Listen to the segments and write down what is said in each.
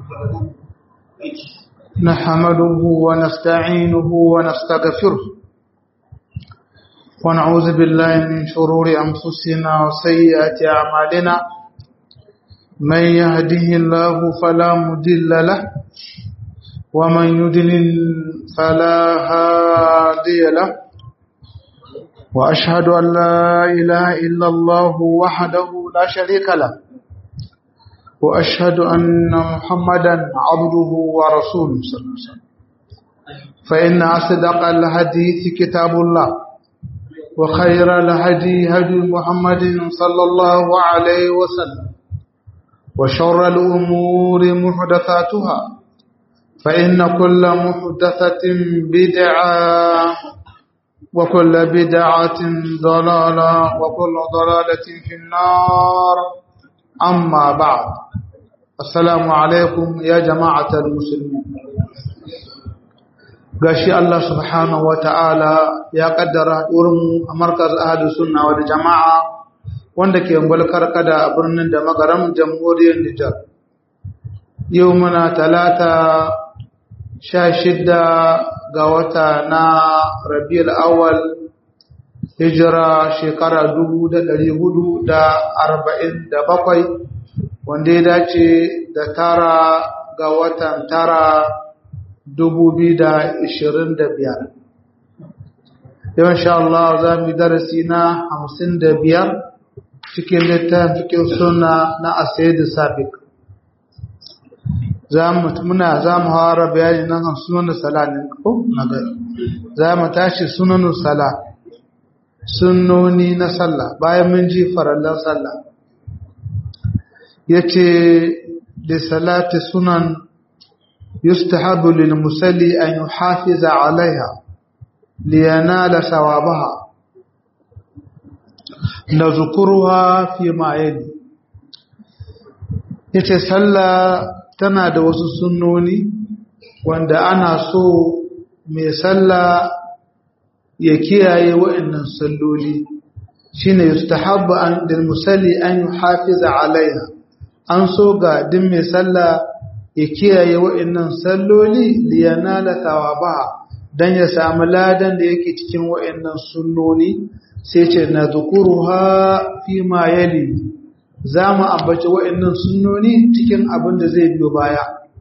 نحمده ونستعينه ونستغفره ونعوذ بالله من شرور أنفسنا وسيئات أعمالنا من يهده الله فلا مدل له ومن يدلل فلا هادي له وأشهد أن لا إله إلا الله وحده لا شريك له وأشهد أن محمدا عبده ورسوله صلى الله عليه وسلم فإن أصدق الحديث كتاب الله وخير الهدي هدي محمد صلى الله عليه وسلم وشر الأمور محدثاتها فإن كل محدثة بدعة وكل بدعة ضلالة وكل ضلالة في النار أما بعد السلام عليكم يا جماعة المسلمين gashi Allah subhanahu wa ta'ala ya kaddara wurin a markaz ahadu sunna wa jama'a wanda ke gwalkar kada a birnin da magaram jamhuriyar Nijar. Yau muna talata sha shidda ga wata na rabiul awal hijira shekara dubu da ɗari hudu da arba'in da bakwai wanda ya dace da tara ga watan tara dubu biyu da ishirin da biyar yau insha Allah za mu yi darasi na hamsin da biyar cikin littafin cikin suna na asaidu sabik muna za mu hawara bayani na kan sunan sala ne ko na gari za mu tashi sunan sala sunnoni na sallah bayan mun ji farallan sallah yace da salati sunan yustahabu lil musalli an yuhafiza alaiha liyanala sawabaha nazkuruha fi ma yali yace sallah tana da wasu sunnoni wanda ana so mai sallah ya kiyaye wa'annan salloli shine yustahabbu an lil musalli an yuhafiza alaiha an so ga din mai sallah ya kiyaye wa'annan salloli liyanala thawaba dan ya samu ladan da yake cikin wa'annan sunnoni sai ce nadhkuruha fi ma yali zamu ambaci wa'annan sunnoni cikin abin da zai biyo baya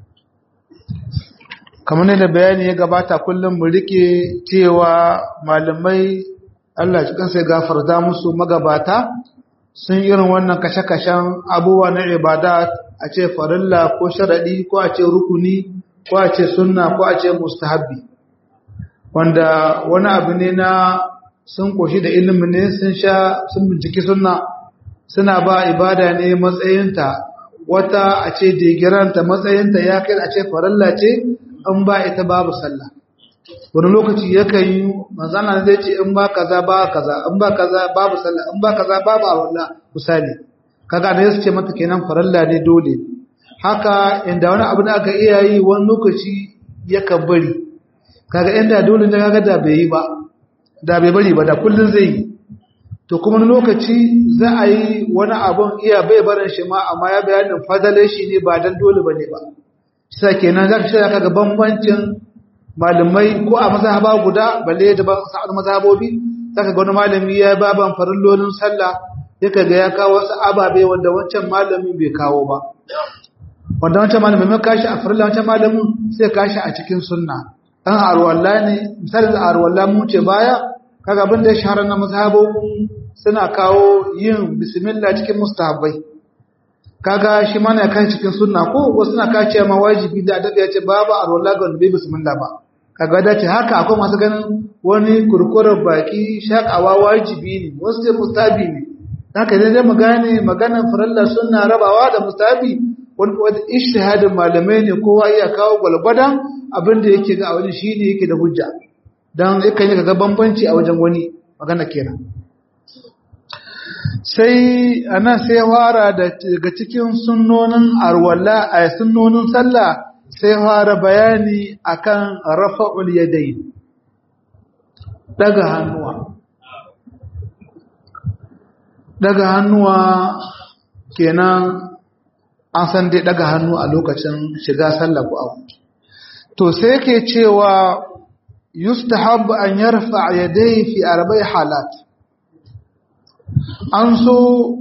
kamar da bayani ya gabata kullum mu rike cewa malamai Allah shi kansa ya gafarta musu magabata sun irin wannan kashe-kashen abubuwa na ibada a ce farilla ko sharadi ko a ce rukuni ko a ce sunna ko a ce mustahabbi wanda wani abu ne na sun koshi da ilimin ne sun sha sun binciki sunna suna ba ibada ne matsayinta wata a ce digiranta matsayinta ya kai a ce farilla ce in ba ita babu sallah wani lokaci yakan yi manzana zai ce in ba kaza ba kaza in ba kaza babu sallah in ba kaza babu awalla misali kaga da yasu ce mata kenan faralla ne dole haka inda wani abu da aka iya yi wani lokaci yakan bari kaga inda dole ne kaga da bai yi ba da bai bari ba da kullun zai yi to kuma wani lokaci za a yi wani abun iya bai barin shi ma amma ya bayanin fadalai shi ne ba dan dole bane ba sai kenan zaka shirya kaga bambancin malamai ko a mazhaba guda balle da ban sa'ad mazhabobi zaka ga wani malami ya baban farillolin sallah yaka ga ya kawo wasu ababe wanda wancan malamin bai kawo ba wanda wancan malamin mai kashi a farilla wancan malamin sai kashi a cikin sunna dan arwalla ne misali da arwalla mu ce baya kaga abin da ya shahara na mazhabobin suna kawo yin bismillah cikin mustahabbai kaga shi mana ya kai cikin sunna ko wasu na kace ma wajibi da adabi ya ce babu arwala ga bai bismillah ba kaga da ce haka akwai masu ganin wani kurkurar baki shakawa wajibi ne wasu ce mustabi ne haka dai dai mu gane maganar faralla sunna rabawa da mustabi wani wani ijtihadin malamai ne kowa iya kawo gwalgwadan abin da yake ga wani shine yake da hujja dan yakan yi ga bambanci a wajen wani magana kenan sai ana sai fara daga cikin sunnonin arwala a sunnonin sallah sai fara bayani akan rafa'ul yadayn daga hannuwa daga hannuwa kenan an san dai daga hannu a lokacin shiga sallah ko abu to sai yake cewa yustahabbu an yarfa yadayhi fi arba'i halat an so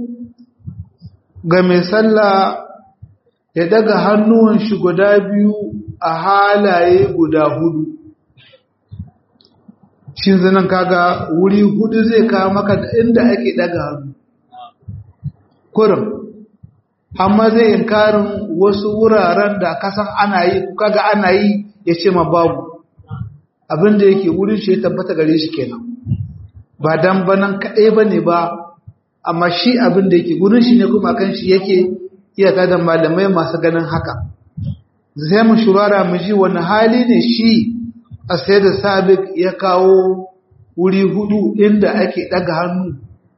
ga mai sallah ya daga hannuwan shi guda biyu a halaye guda hudu shi zanen kaga wuri hudu zai kawo maka da inda ake daga hannu kurum amma zai inkarin wasu wuraren da kasan ana yi kaga ana yi ya ce ma babu abinda yake wurin shi ya tabbata gare shi kenan ba dan banan kaɗai ba ne ba amma shi abinda yake wurin shi ne kuma kan shi yake iyaka da malamai masu ganin haka sai mu shurara mu ji wani hali ne shi a sai da sabik ya kawo wuri hudu inda ake ɗaga hannu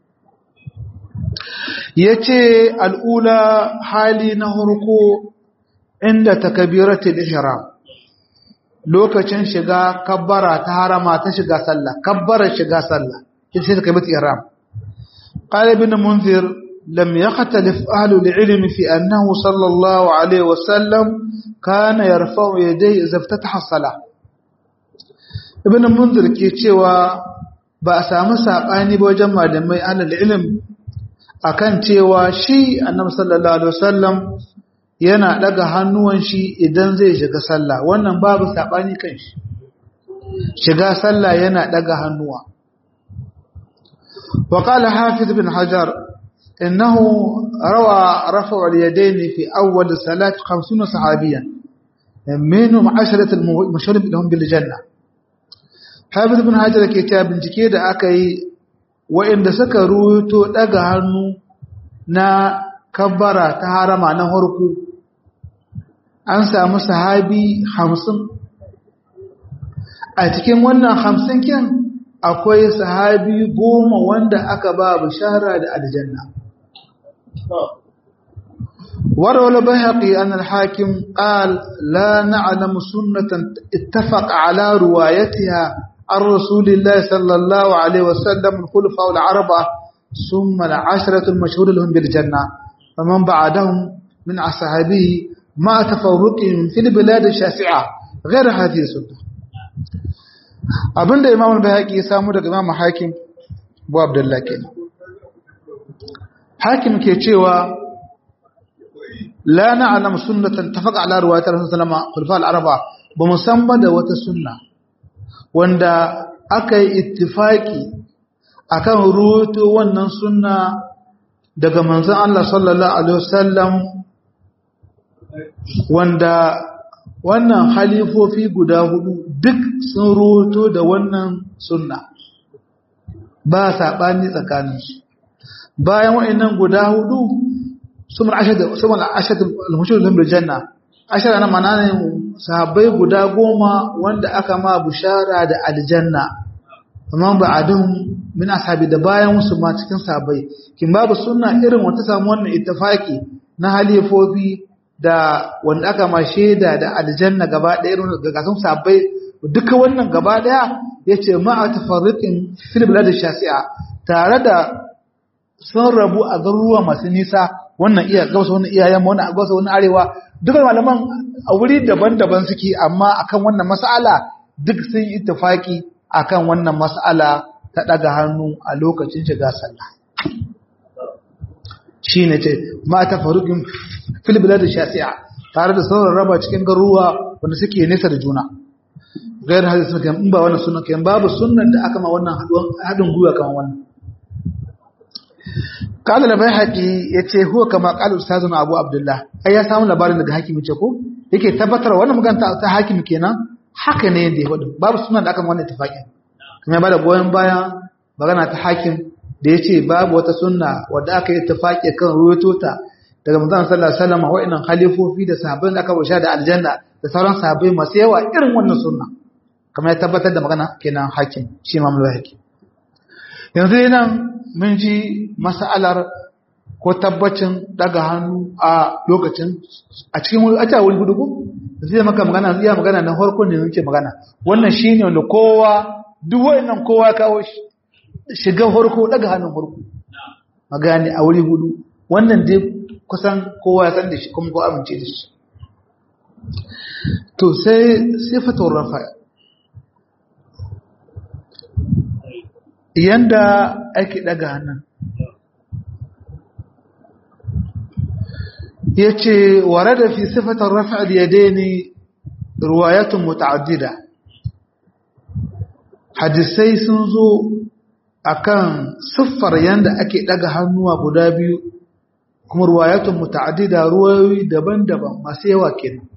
ya ce al'ula hali na harko inda takabiratul ihram lokacin shiga kabbara ta harama ta shiga sallah kabbara shiga sallah ita ce takabiratul ihram qala ibn munzir lam yakhtalif ahlu al-ilm fi annahu sallallahu alaihi wasallam kana yarfa'u yadayhi idza iftataha as-salah ibn munzir ke cewa ba a samu sabani ba wajen malamai ahlul ilm akan cewa shi annabi sallallahu alaihi wasallam yana daga hannuwan shi idan zai shiga sallah wannan babu sabani kan shi shiga sallah yana daga hannuwa wa qala hafiz bin hajar innahu rawa rafa' al-yadayn fi awwal salat 50 sahabiyan minhum 10 al-mashhur lahum bil janna hafiz bin hajar ke ta bincike da aka yi wa'inda suka ruto daga hannu na kabbara ta harama na harku an samu sahabi hamsin a cikin wannan hamsin kin akwai sahabi goma wanda aka ba bishara da aljanna وروى البيهقي أن الحاكم قال لا نعلم سنة اتفق على روايتها عن رسول الله صلى الله عليه وسلم الخلفاء العربة ثم العشرة المشهور لهم بالجنة ومن بعدهم من أصحابه مع تفرقهم في البلاد الشاسعة غير هذه السنة abinda imam al-bayhaqi ya samu daga imam hakim bu abdullah kenan hakim ke cewa la na'lam sunnatan tafaqa ala riwayat rasul sallallahu alaihi wasallam al-araba ba musamman da wata sunna wanda aka yi ittifaki akan ruwato wannan sunna daga manzon Allah sallallahu alaihi wasallam wanda wannan halifofi guda hudu duk sun ruwato da wannan sunna ba sabani tsakaninsu bayan wa'annan guda hudu sumar ashad sumar ashad al-mushrik bil janna ashara na mana ne sahabbai guda goma wanda aka ma bushara da aljanna amma ba'adun min ashabi da bayan wasu ma cikin sahabbai kin babu sunna irin wata samu wannan ittifaki na halifofi da wanda aka ma shaida da aljanna gaba ɗaya irin ga sun sahabbai duka wannan gaba ɗaya yace ma'a tafarriqin fil bilad shasi'a tare da sun rabu a garuruwa masu nisa wannan iya gabasa wannan iyayen wannan a gabasa wannan arewa dukkan malaman a wuri daban-daban suke amma akan wannan mas'ala duk sun yi ittifaki akan wannan mas'ala ta daga hannu a lokacin shiga sallah shine ce ma ta faruqin fil bilad shasi'a tare da sauran raba cikin garuruwa wanda suke nesa da juna gair hadisi sunan in ba wannan sunan kan babu sunnan da aka ma wannan hadin gwiwa kan wannan قال البيهقي yace huwa kama qala ustazuna abu abdullah ai ya samu labarin daga hakimi ce ko yake tabbatar wannan magana ta hakimi kenan haka ne da yake babu sunan da aka wannan tafaki kuma ba da goyen baya magana ta hakim da yace babu wata sunna wadda aka yi tafaki kan ruwato ta daga manzon sallallahu alaihi wasallam wa'annan khalifofi da sahabbai da aka basha da aljanna da sauran sahabbai masu yawa irin wannan sunna kamar ya tabbatar da magana kenan hakim shi imam al-bayhaqi yanzu nan mun ji mas'alar ko tabbacin daga hannu a lokacin a cikin wani aja wani gudu zai maka magana zai magana na farko ne yake magana wannan shine wanda kowa duk wayannan kowa kawo shi shiga farko daga hannun farko magani a wuri gudu wannan dai kusan kowa ya san da shi kuma ko amince da shi to sai sifatun rafa yanda ake daga hannun ya ce ware da fi sifatun rafa da ya daini ruwayatun muta'addida hadisai sun zo akan siffar yanda ake daga hannuwa guda biyu kuma ruwayatun muta'addida ruwayoyi daban-daban masu yawa kenan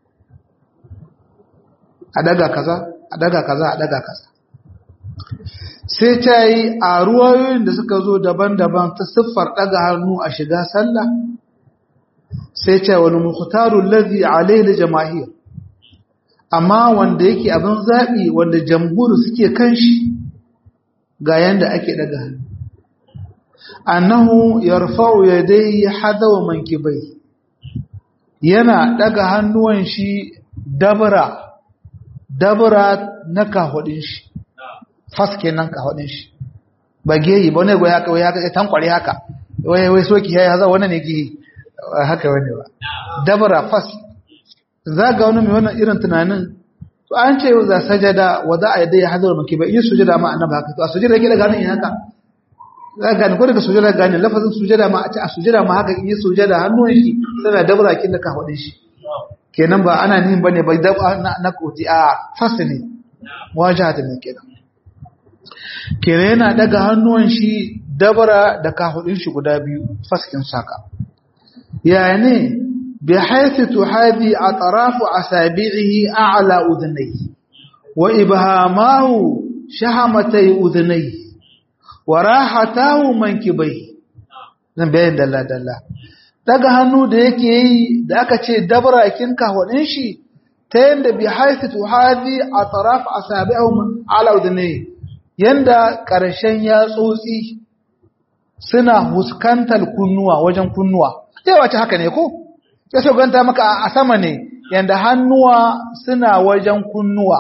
a daga kaza a daga kaza a daga kaza sai ta yi a ruwayoyin da suka zo daban-daban ta siffar daga hannu a shiga sallah sai ta wani mukhtaru ladhi alayhi jama'ir amma wanda yake abin zabi wanda jamhur suke kan shi ga yanda ake daga hannu annahu yarfa'u yadayhi hadawa mankibai yana daga hannuwan shi dabra dabra na kahudin shi fas kenan kahudin shi ba geyi ba ne go ya kawai ya tankware haka wai wai soki yayi haza wannan ne geyi haka wani ba dabra fas zaga wani mai wannan irin tunanin to an ce za sajada wa za a yadda ya hadar maki ba yi sujada ma annabi haka to a sujada yake da ganin haka za gane ko daga sujada gane lafazin sujada ma a ce a sujada ma haka in yi sujada hannun shi tana dabra kin da kahudin shi kenan ba ana nin bane bai da na koti a fas ne wajahata ne kenan kenan yana daga hannuwan shi dabara da kahudin shi guda biyu faskin saka yani bi haythu tuhadi atrafu asabi'ihi a'la udhnayhi wa ibhamahu shahamatay udhnayhi wa rahatahu mankibayhi zan bayan dalla dalla daga hannu da yake yi da aka ce dabara kin kahudin shi ta yanda bi haythu tuhadi atrafu asabi'ihim a'la udhnayhi yanda ƙarshen yatsotsi suna huskantar kunnuwa wajen kunnuwa yawa ce haka ne ko ya so ganta maka a sama ne yanda hannuwa suna wajen kunnuwa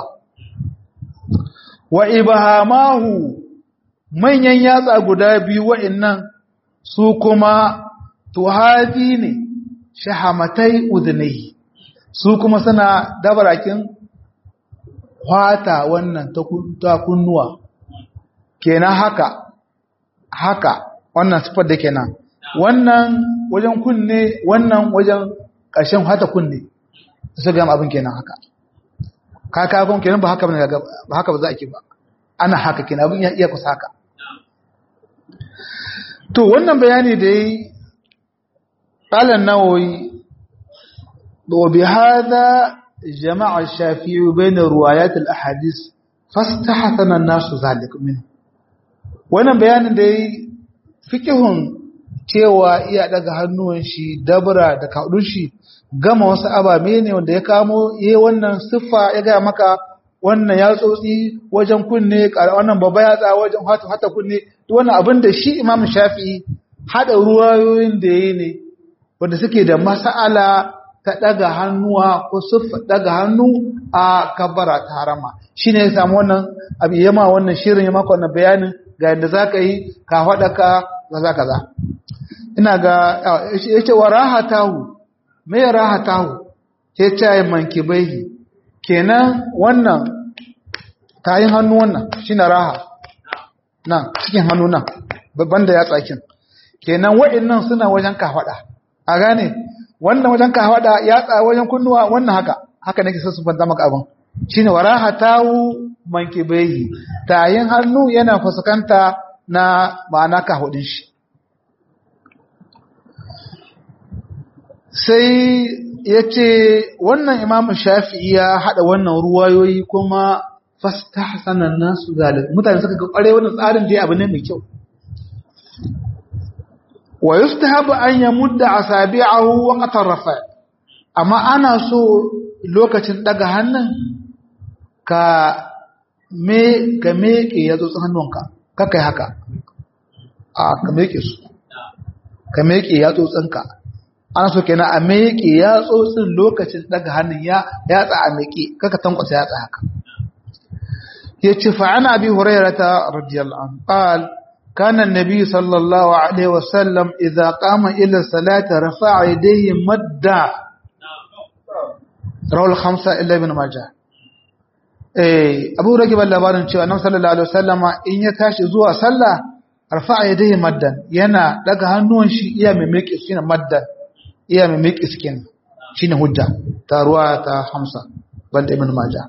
wa ibahamahu manyan yatsa guda biyu wa'annan su kuma tuhadi ne shahamatai udhnai su kuma suna dabarakin kwata wannan ta kunnuwa kenan haka haka wannan sifar da kenan wannan wajen kunne wannan wajen ƙarshen hata kunne su gama abin kenan haka kaka kun kenan ba haka ba ba haka ba za a ke ba ana haka kenan abin ya iya kusa haka to wannan bayani da yi ƙalan nawoyi wa bi hada jama'a shafi'i bayna ruwayat al-ahadith fastahsana an-nasu zalik minhu wannan bayanin da yi fikihun cewa iya daga hannuwan shi dabra da kaudun shi gama wasu ababe ne wanda ya kamo yi wannan siffa ya gaya maka wannan ya tsotsi wajen kunne wannan babba yatsa wajen hata hata kunne wannan abin da shi imam shafi'i hada ruwayoyin da yi ne wanda suke da mas'ala ta daga hannuwa ko siffa daga hannu a kabbara ta harama shine ya samu wannan abu yama wannan shirin ya maka wannan bayanin ga yadda za ka yi ka haɗa ka kaza kaza ina ga ya ce wa rahatahu mai rahatahu ya ce ya manki baihi kenan wannan tayin hannu wannan shi na raha nan cikin hannu nan babban da ya tsakin kenan wa'innan suna wajen kafaɗa a gane wannan wajen kafaɗa ya tsa wajen kunnuwa wannan haka haka nake so su fanta maka abin shine wa rahatahu mankibehi tayin hannu yana fuskanta na ma'ana ka hudin shi sai ya ce wannan imamu shafi'i ya haɗa wannan ruwayoyi kuma fasta hasanan nasu zalim mutane suka ga ƙware wannan tsarin dai abu ne mai kyau wa yustahabu an yamudda asabi'ahu wa qatar rafa amma ana so lokacin daga hannun ka me ka meke ya tsotsin hannunka ka kai haka a ka meke su ka meke ya tsotsinka ana so kenan a meke ya tsotsin lokacin daga hannun ya yatsa a meke kaka tankwasa yatsa haka ya ce fa'ana abi hurairata radiyallahu anhu qal كان النبي صلى الله عليه وسلم إذا قام إلى الصلاة رفع يديه مدا رواه الخمسة إلا ابن ماجه eh Abu Ragib labarin cewa Annabi sallallahu alaihi wasallama in ya tashi zuwa sallah rafa'a yadayhi maddan yana daga hannuwan shi iya mai miƙi shine maddan iya mai miƙi skin shine hujja ta ruwa ta Hamsa banda Ibn Majah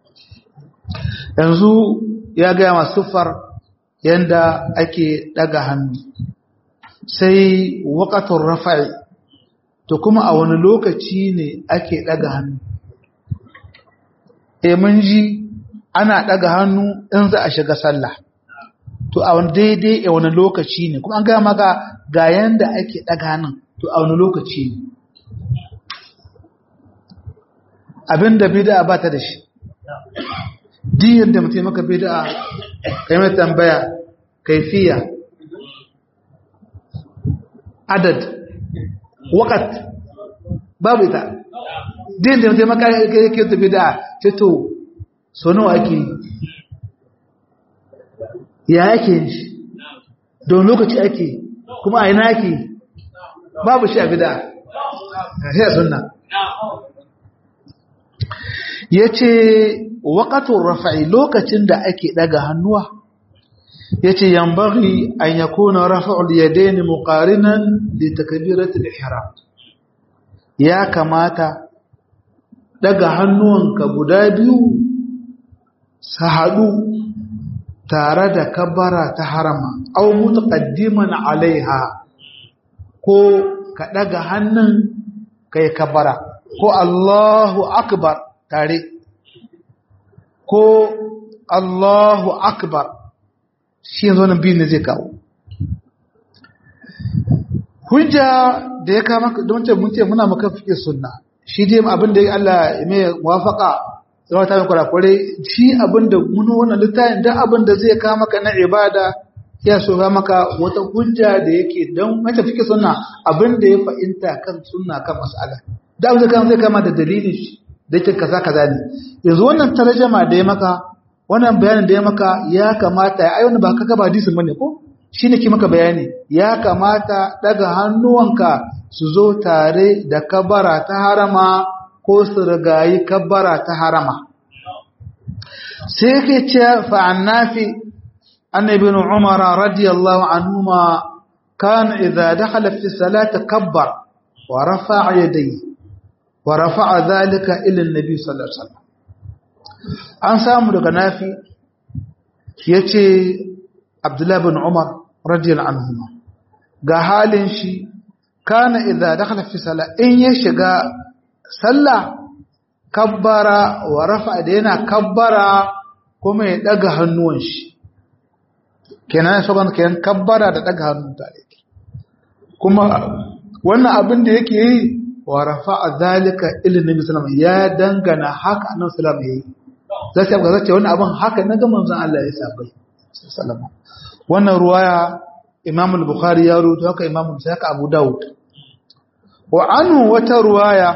yanzu ya ga masu siffar yanda ake daga hannu sai waqatul rafa'i to kuma a wani lokaci ne ake daga hannu eh mun ji ana daga hannu in za a shiga sallah to a wani daidai a wani lokaci ne kuma an gaya maka ga yanda ake daga hannun to a wani lokaci ne abinda bid'a ba ta da shi diyan da mutum maka bid'a kai mai tambaya kaifiya adad wakat babu ita diyan da mutum maka yake ta bid'a ce to so nawa ake ya ake shi don lokaci ake kuma a ina ake babu shi a bid'a sai sunna ya ce waƙatun rafa'i lokacin da ake ɗaga hannuwa ya ce yambari an ya kuna rafa'ul ya daini muƙarinan da takabiratul ihram ya kamata ɗaga hannuwanka guda biyu su haɗu tare da kabara ta harama au mutaqaddiman alaiha ko ka ɗaga hannun kai kabara ko Allahu akbar tare ko Allahu akbar shi yanzu nan biyu ne zai kawo hujja da ya kama don ce mun ce muna maka fiye sunna shi dai abin da Allah ya mai muwafaka zama ta mai kwarakwarai shi abin da mun wannan littafin da abin da zai kama maka na ibada ya so ga maka wata hujja da yake don mace fiye sunna abin da ya fahimta kan sunna kan mas'ala da abin da kan zai kama da dalilin shi da yake kaza kaza ne yanzu wannan tarjama da ya maka wannan bayanin da ya maka ya kamata ya ayyana ba kaga ba hadisin bane ko shine ki maka bayani ya kamata daga hannuwanka su zo tare da kabara ta harama ko su rigayi kabara ta harama sai yake ce fa annafi annabi ibn umar radiyallahu anhuma kan idza dakhala fi salati kabbar wa rafa'a yadayhi wa rafa'a zalika ila annabi sallallahu alaihi wasallam an samu daga nafi yace abdullah bin umar radiyallahu anhu ga halin shi kana idza dakhala fi salat in ya shiga sallah kabbara wa rafa'a da yana kabbara kuma ya daga hannuwan shi kenan saban kenan kabbara da daga hannun tare kuma wannan abin da yake yi wa rafa'a zalika ila nabi sallallahu alaihi ya dangana haka annabi sallallahu alaihi zai ce ga wannan abin haka na ga manzon Allah ya sabai sallallahu wannan ruwaya Imam al-Bukhari ya rubuta haka Imam Muslim haka Abu Dawud wa anhu wata ruwaya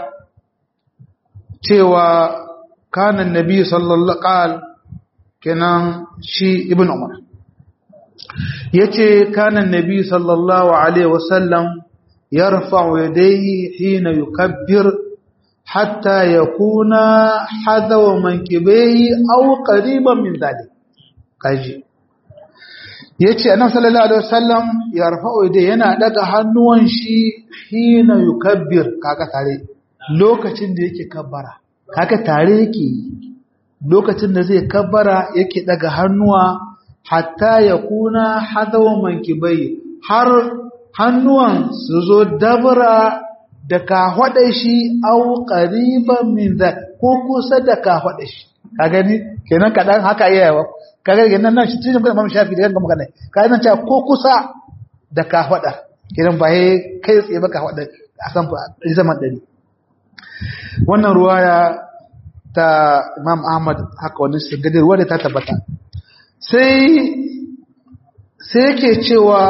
cewa kana annabi sallallahu qal kenan shi ibn Umar yace kana annabi sallallahu alaihi wasallam يرفع يديه حين يكبر حتى يكون حذو منكبيه أو قريبا من ذلك kaji yace annabi sallallahu alaihi wasallam ya rafa'u yadai yana daga hannuwan shi hina yukabbir kaga tare lokacin da yake kabbara kaga tare yake lokacin da zai kabbara yake daga hannuwa hatta yakuna hadawa mankibai har hannuwan su zo dabra da kafaɗa shi au ƙariban min za ko kusa da kafaɗa shi ka gani kenan kaɗan haka iya yawa ka gani kenan nan shi cikin kuma shafi da yanka magana ka nan cewa ko kusa da kafaɗa kenan ba ya kai tsaye ba kafaɗa a san zaman ɗari wannan ruwaya ta imam ahmad haka wani shigadar ruwa da ta tabbata sai sai yake cewa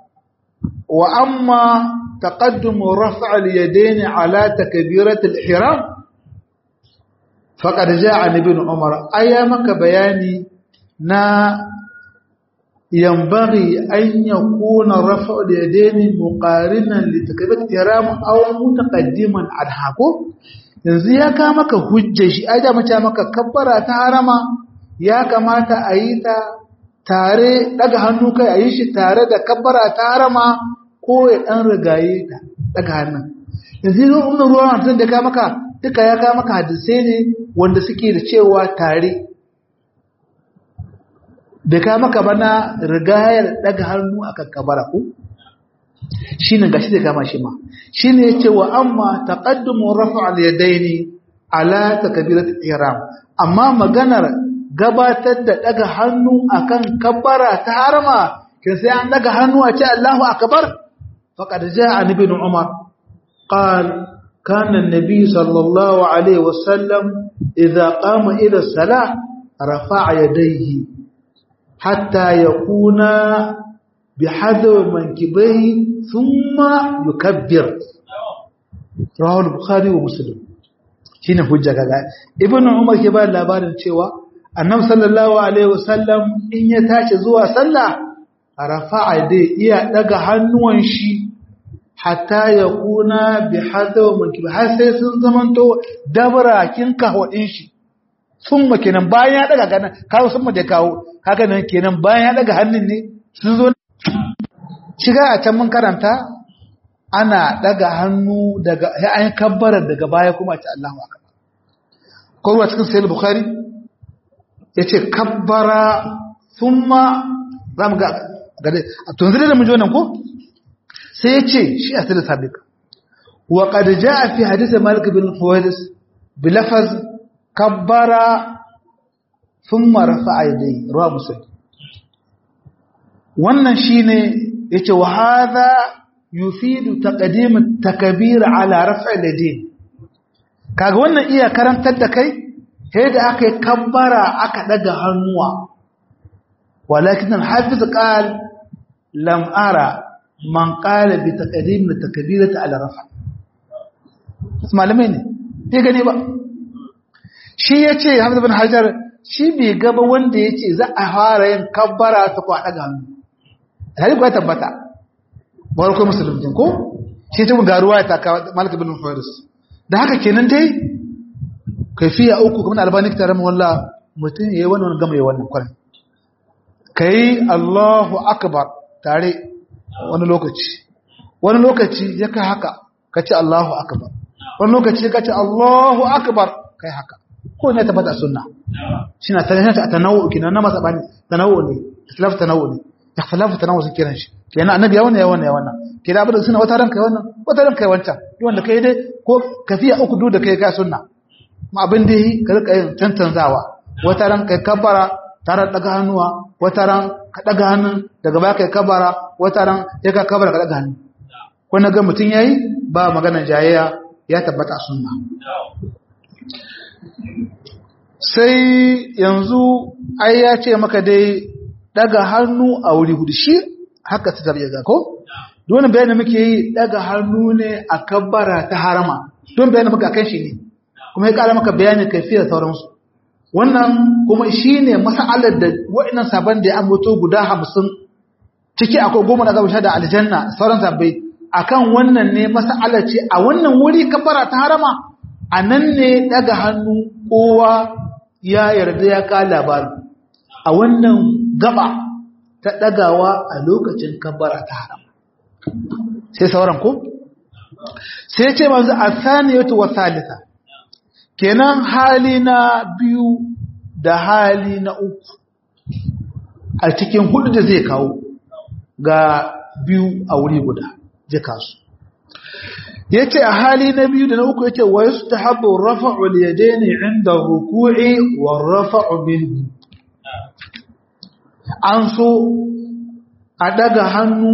وأما تقدم رفع اليدين على تكبيرة الإحرام فقد جاء عن ابن عمر أيامك بياني نا ينبغي أن يكون رفع اليدين مقارنا لتكبيرة الإحرام أو متقدما عنها yanzu ya ka maka hujja shi ai da mace maka kabbara ta harama ya kamata a yi ta tare daga hannu kai a yi shi tare da kabbara ta harama ko ya dan rigaye ta daga hannun yanzu yi umar ruwan tun da ka maka duka ya ka maka hadisai ne wanda suke da cewa tare da ka maka bana rigayar daga hannu a kakkabara ku shi ne gashi da kama shi ma shi ne ce wa amma taƙaddumin rafa al-yadaini ala takbirat ihram amma maganar gabatar da daga hannu akan kabbara ta harama kin sai an daga hannu a ce Allahu akbar faqad jaa an ibn umar qal kana an-nabi sallallahu alaihi wasallam idza qama ila salah rafa'a yadayhi hatta yakuna bihadhu mankibayhi thumma yukabbir rawahu al-bukhari wa muslim shine hujja kaga ibnu umar ke ba labarin cewa annabi sallallahu alaihi wasallam in ya tashi zuwa sallah rafa'a dai iya daga hannuwan shi hatta ya kuna bi hadaw mankibi har sai sun zamanto dabarakin kahwadin shi sun kenan bayan ya daga ganan kawo sun da kawo kaga nan kenan bayan ya daga hannun ne sun zo shiga a can mun karanta ana daga hannu daga ayin kabbara daga baya kuma ta Allahu akbar ko ruwa cikin sahih bukhari yace kabbara thumma zamu ga gade to yanzu da mun ji wannan ko sai yace shi asali sabiq wa qad jaa fi hadith malik bin huwais bi lafaz kabbara thumma rafa'a yadayhi ruwa muslim wannan shine yace wa hadha yufidu taqdim at-takbir ala raf'i al-yadayn kaga wannan iya karantar da kai sai da aka yi kabbara aka daga hannuwa walakin al-hafiz qal lam ara man qala bi taqdim at-takbirati ala raf' malamai ne bai gane ba shi yace Hamza bin Hajar shi bai gaba wanda yace za a fara yin kabbara ta kwa daga hannu hali kuwa tabbata warko musulmin ko shi ta garuwa ta kawo malik bin faris da haka kenan dai kaifiya uku kuma albani tare mu wallah mutum yayi wannan gama yayi wannan kwarai kai Allahu akbar tare wani lokaci wani lokaci ya kai haka kace Allahu akbar wani lokaci kace Allahu akbar kai haka ko ne tabbata sunna shine tanawu tanawu kina na masabani tanawu ne islaf tanawu ne ikhtilafu tanawu sun kiran shi kenan annabi ya wannan ya wannan ya wannan kina abin suna wata ranka wannan wata ranka ya wancan duk wanda kai dai ko kafiya uku duk da kai ka sunna ma abin da yi ka rika yin tantanzawa wata ran kai kabbara tare da daga hannuwa wata ran ka daga hannun daga baya kai kabbara wata ran ya ka kabbara ka daga hannu ko na ga mutun yayi ba maganar jayayya ya tabbata a sunna sai yanzu ai ya ce maka dai daga hannu a wuri hudu shi haka ta tarbiya ga ko don bayanin muke yi daga hannu ne a kabbara ta harama don bayanin muka kan shi ne kuma ya kara maka bayanin kaifiyar sauransu wannan kuma shi ne masa'alar da wa'inan sabon da ya ambato guda hamsin ciki akwai goma da gaba da aljanna sauran sabbai akan wannan ne masa'alar ce a wannan wuri kabbara ta harama a nan ne daga hannu kowa ya yarda ya ka labarin a wannan gaba ta ɗagawa a lokacin kabbara ta haram sai sauran ko sai ce manzu a saniyatu wa salisa kenan hali na biyu da hali na uku a cikin hudu da zai kawo ga biyu a wuri guda zai kasu ya ce a hali na biyu da na uku ya ce wa su ta haɓa rafa'ul yadaini inda ruku'i wa rafa'u minhu an so a daga hannu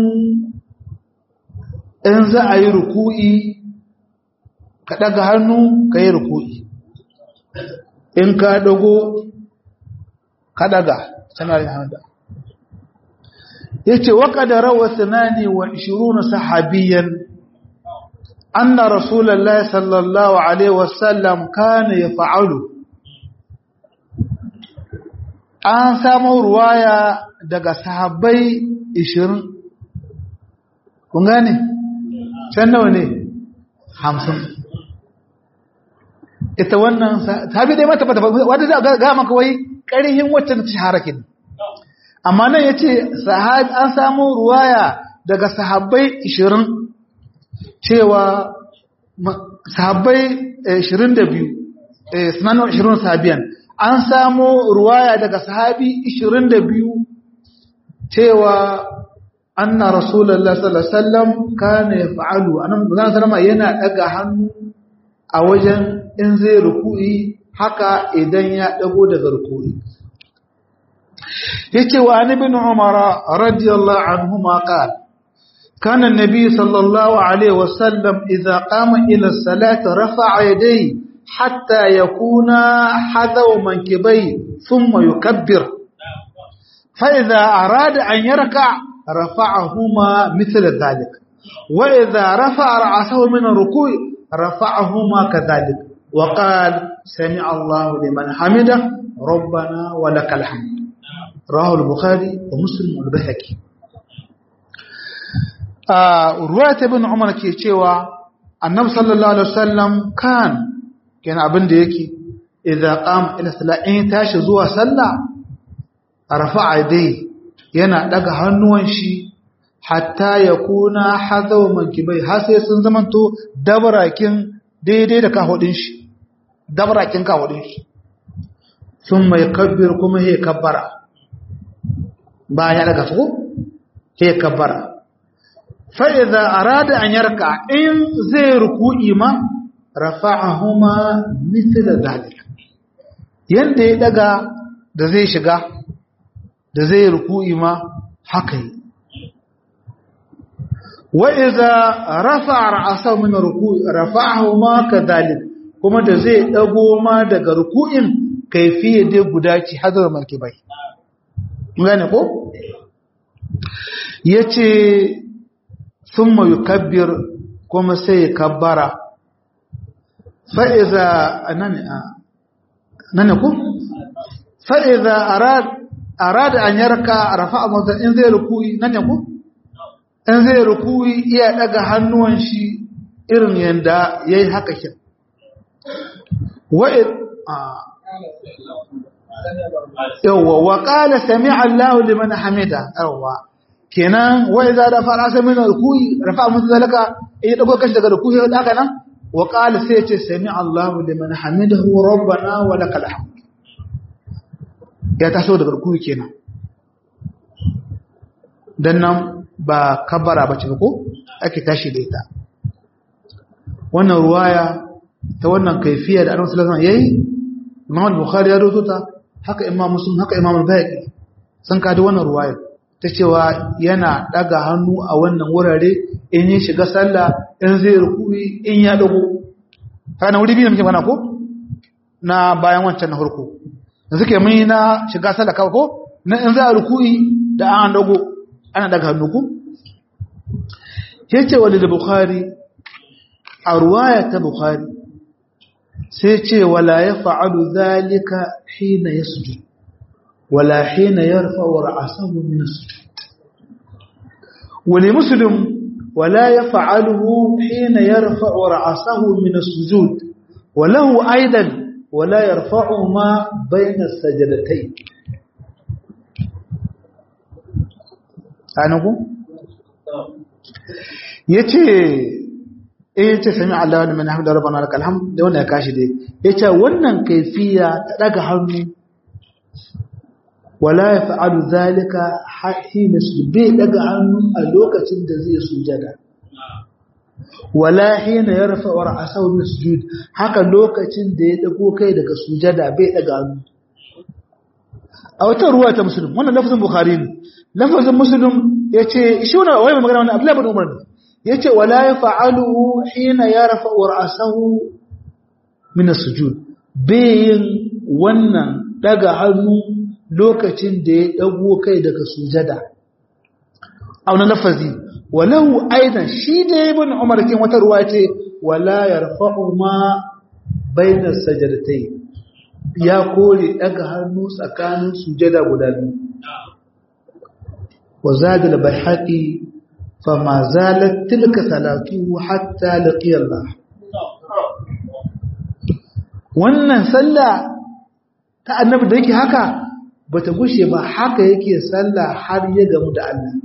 in za a yi ruku'i ka daga hannu ka yi ruku'i in ka dago ka daga sanar da hannu ya ce waka da rawa sinani wa ishiruna sahabiyan anna rasulallah sallallahu alaihi wasallam kana ya fa'alu an samu ruwaya daga sahabbai 20 kun gane can nawa ne 50 ita wannan sahabi dai mata wata za ga maka wai ƙarihin wacce ta shahara kin amma nan yace sahabi an samu ruwaya daga sahabbai 20 cewa sahabbai 22 eh sunanin 20 sahabiyan an samu ruwaya daga sahabi 22 cewa anna rasulullahi sallallahu alaihi wasallam kana yaf'alu annabi sallallahu alaihi wasallam yana daga hannu a wajen in zai ruku'i haka idan ya dago daga ruku'i yace wa an ibn umara radiyallahu anhuma qala kana an-nabi sallallahu alaihi wasallam idza qama ila as-salati rafa'a yadayhi hatta yakuna hadaw mankibai thumma yukabbir fa idza arada an yarka rafa'ahuma mithla dhalik wa idza rafa'a ra'sahu min ar-ruku'i rafa'ahuma kadhalik وقال سمع الله لمن حمده ربنا ولك الحمد رواه البخاري ومسلم والبيهقي روايه ابن عمر ke cewa annabi sallallahu alaihi wasallam kan kenan abin da yake idza qama ila salat in tashi zuwa sallah rafa'a dai yana daga hannuwan shi hatta yakuna hadaw mankibai har sai sun zamanto dabarakin daidai da kahudin shi dabarakin kahudin shi sun mai kabbir kuma ya kabbara bayan ya daga su ya kabbara fa'iza a rada an yarka in zai ruku'i ma rafa'ahuma misila zalik yadda ya daga da zai shiga da zai ruku'i ma haka yi wa'iza rafa ra'asau min ruku'i rafa'ahuma kadhalik kuma da zai dago ma daga ruku'in kaifiye dai guda ci hadar markibai gane ko yace thumma yukabbir kuma sai ya kabbara fa iza anani nane ko fa iza arad arada an yarka rafa'a mata in zai ruku'i nane ko in zai ruku'i iya daga hannuwan shi irin yanda yayi haka kin wa'id yawwa wa qala sami'a Allahu liman hamida yawwa kenan wa idza da fara sai min ruku'i rafa mun zalaka in dago kashi daga ruku'i haka nan wa qala sai ce sami'a Allahu liman hamidahu rabbana wa lakal hamd ya taso daga ruku'i kenan dan nan ba kabbara bace ko ake tashi da ita wannan ruwaya ta wannan kaifiya da annabi sallallahu alaihi wasallam yayi Imam Bukhari ya rawaito ta haka Imam Muslim haka Imam Al-Bayhaqi sun kada wannan ruwaya ta cewa yana daga hannu a wannan wurare in ya shiga sallah in zai ruku'i in ya dago kana wuri biyu muke mana ko na bayan wancan na farko yanzu ke mun na shiga sallah kawai ko na in za a ruku'i da an dago ana daga hannu ko yace walil Bukhari a ruwaya ta Bukhari sai ce wala ya fa'alu zalika hina ya sujud wala hina ya rufa wa ra'asahu min sujud wani musulun wala ya fa'aluhu hina ya rufa wa ra'asahu min sujud walahu aidan wala ya rufa'u ma bayna sajadatai anugu ya ce eh ce sami Allah wa man hamda rabbana lakal hamd da wannan ya kashi dai yace wannan kaifiya ta daga hannu wala yaf'alu zalika hina sujud daga hannu a lokacin da zai sujada wala hina yarfa wa ra'sahu min sujud haka lokacin da ya dago kai daga sujada bai daga hannu a wata ruwa ta muslim wannan lafazin bukhari ne lafazin muslim yace shi wannan wai magana wannan abdullahi bin umar ne yace wala yaf'aluhu hina yarfa'u ra'sahu min as-sujud bayin wannan daga hannu lokacin da ya dago kai daga sujada a wannan lafazi walahu aidan shi da ibn umar kin wata ruwa ce wala yarfa'u ma baina sajdatayn ya kore daga hannu tsakanin sujada guda biyu wa zada al-bayhaqi fama zalat tilka salatu hatta laqiya Allah wannan sallah ta annabi da yake haka bata gushe ba haka yake sallah har ya gamu da Allah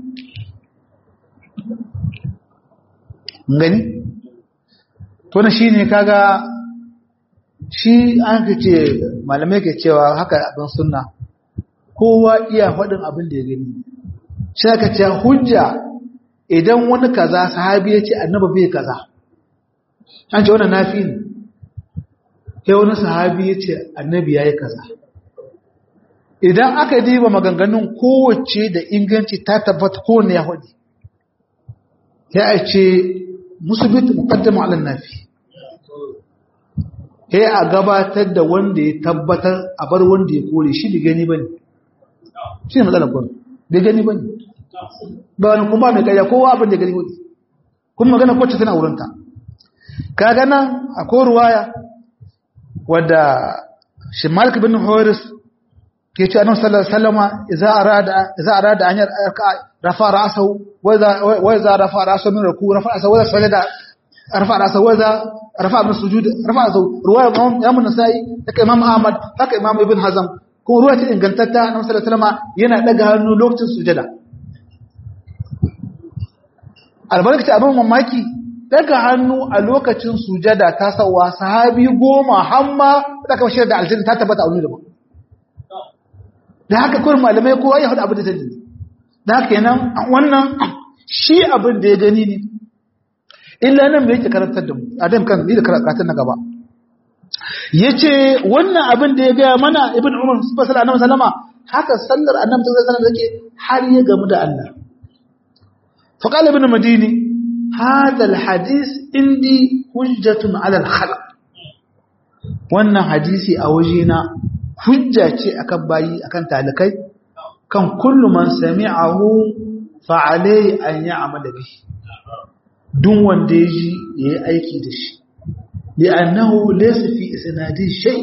gani to na shine kaga shi an ce malamai ke cewa haka abin sunna kowa iya faɗin abin da ya gani shi aka ce hujja idan wani kaza sahabi ya ce annabi bai kaza an ce wannan nafi ne sai wani sahabi ya ce annabi ya yi kaza idan aka diba maganganun kowace da inganci ta tabbata kowane ya hudu ya a ce musubitu muqaddamu ala nafi sai a gabatar da wanda ya tabbatar a bar wanda ya kore shi da gani bane shi ne matsalar gwamnati da gani bane ba wani kuma mai kaya kowa abin da gani wani kuma magana kwacce tana wurinta ka gana a ruwaya wadda shi malik bin horis ke ce annabi sallallahu alaihi wasallama idza arada idza arada an rafa ra'sahu wa idza wa idza rafa ra'sahu min ruku rafa ra'sahu wa sajada rafa ra'sahu wa idza rafa min sujud rafa ra'sahu ruwaya imam imam nasai haka imam ahmad haka imam ibn hazm ko ruwaya ta ingantatta annabi sallallahu alaihi wasallama yana daga hannu lokacin sujada albarkaci abin mamaki daga hannu a lokacin sujada ta sauwa sahabi goma hamma da aka bashir da aljanna ta tabbata a wani daban da haka kurin malamai kowa ya hudu abin da sani da haka yanan wannan shi abin da ya gani ne illa nan mai yake karantar da mu adam kan ni da karatun na gaba ya ce wannan abin da ya gaya mana ibn umar su fasala annabi sallama haka sallar annabi sallallahu alaihi wasallam har ya gamu da Allah فقال ابن مديني هذا الحديث عندي حجة على الخلق wannan hadisi a wajena hujja ce akan bayi akan talikai kan kullu man sami'ahu fa alayhi an ya'mala bihi duk wanda yaji yayi aiki da shi li'annahu laysa fi isnadi shay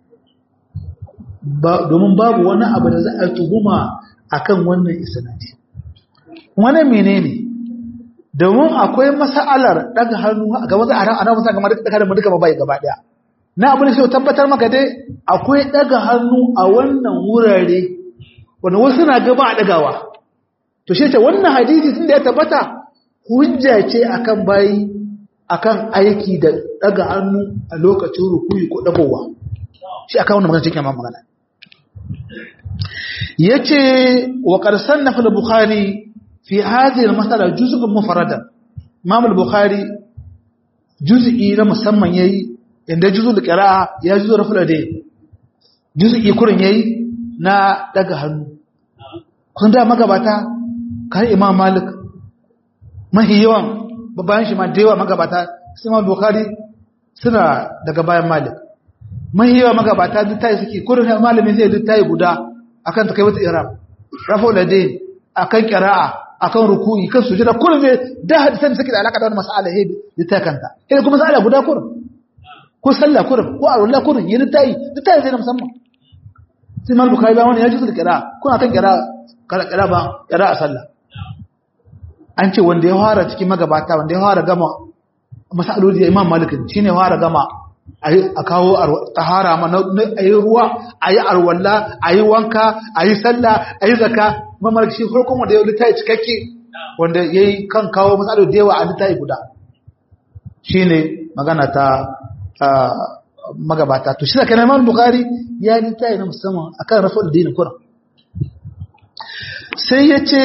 ba domin babu wani abu da za a tuhuma akan wannan isnadi wani menene domin akwai mas'alar daga hannu ga wasu a ran musa kamar daga mu duka bai gaba daya na abin sai tabbatar maka dai akwai daga hannu a wannan wurare wanda wasu na gaba a dagawa to shi ce wannan hadisi tunda ya tabbata hujja ce akan bayi akan aiki da daga hannu a lokacin rukuyi ko dagowa shi akan wannan magana cikin magana yace wa qad sannafa al-bukhari في هذه المسألة جزء مفردا إمام البخاري جزء na musamman yayi inda juzul qira'a ya juzu raful dai juz'i kurin yayi na daga hannu kun da magabata kai imam malik mahi yawan bayan shi ma da yawa magabata sai imam bukhari suna daga bayan malik mahi yawa magabata duk tayi suke kurin malamin zai duk tayi guda akan ta kai wata irab raful dai akan qira'a akan ruku'i kan sujada kullum ne da hadisan suke da alaka da wannan mas'ala he da ta kanta sai kuma mas'ala guda kullum ko sallah kullum ko alwala kullum yin tayi duk tayi sai na musamman sai mal bukhari ba wani ya ji kira kuna kan kira kira kira ba kira a sallah an ce wanda ya fara cikin magabata wanda ya fara gama masaloli imam malik shine ya fara gama a kawo tahara ma na ayi ruwa ayi arwalla ayi wanka ayi sallah ayi zakka mamar shi farkon wanda ya littafi cikakke wanda yayi kan kawo matsalo da yawa a littafi guda shine magana ta magabata to shi da kana Imam Bukhari ya littafi na musamman akan rasul dinin Qur'an sai yace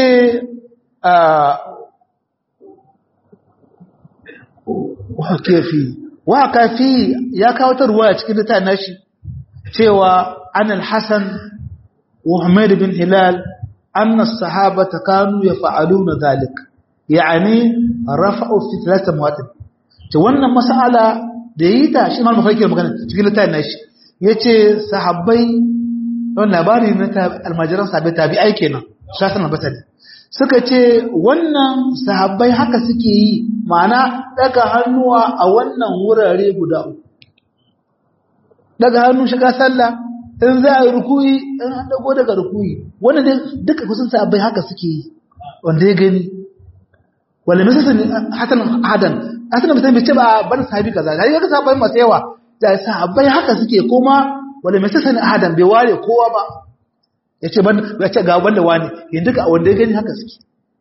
wa kafi wa kafi ya kawo ta ruwaya cikin littafin nashi cewa an al-Hasan wa Humayd bin Hilal أن الصحابة كانوا يفعلون ذلك يعني رفعوا في ثلاثة مواتب wannan mas'ala da yi ta shi mal mafarki magana cikin littafin nashi yace sahabbai don labari na almajiran sahabbai tabi'ai kenan shasan basali suka ce wannan sahabbai haka suke yi ma'ana daga hannuwa a wannan wurare guda uku daga hannu shiga sallah in za a yi rukuyi in an dago daga rukuyi wanda dai duka kusan sahabbai haka suke yi wanda ya gani wala misal hasan hadan hasan misal bai ce ba ban sahabi kaza da yake sahabbai masu yawa da sahabbai haka suke kuma wala misal hadan bai ware kowa ba yace ban ya ce ga wanda wani yin duka wanda ya gani haka suke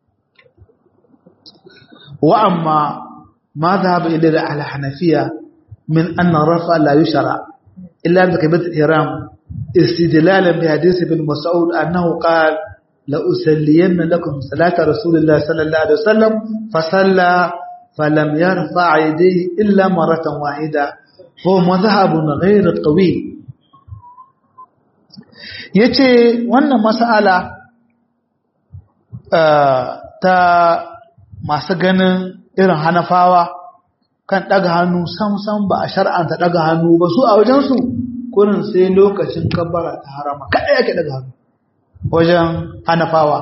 wa amma ma dhahaba ila al-hanafiya min anna rafa la yushra illa bi kabirat ihram استدلالا بحديث ابن مسعود أنه قال لأسلين لكم صلاة رسول الله صلى الله عليه وسلم فصلى فلم يرفع يديه إلا مرة واحدة هو مذهب غير قوي yace wannan mas'ala ta masu ganin irin hanafawa kan daga hannu sam sam ba a shar'anta daga hannu ba su a wajensu kurin sai lokacin kabbara ta harama kaɗai ake daga hannu wajen hanafawa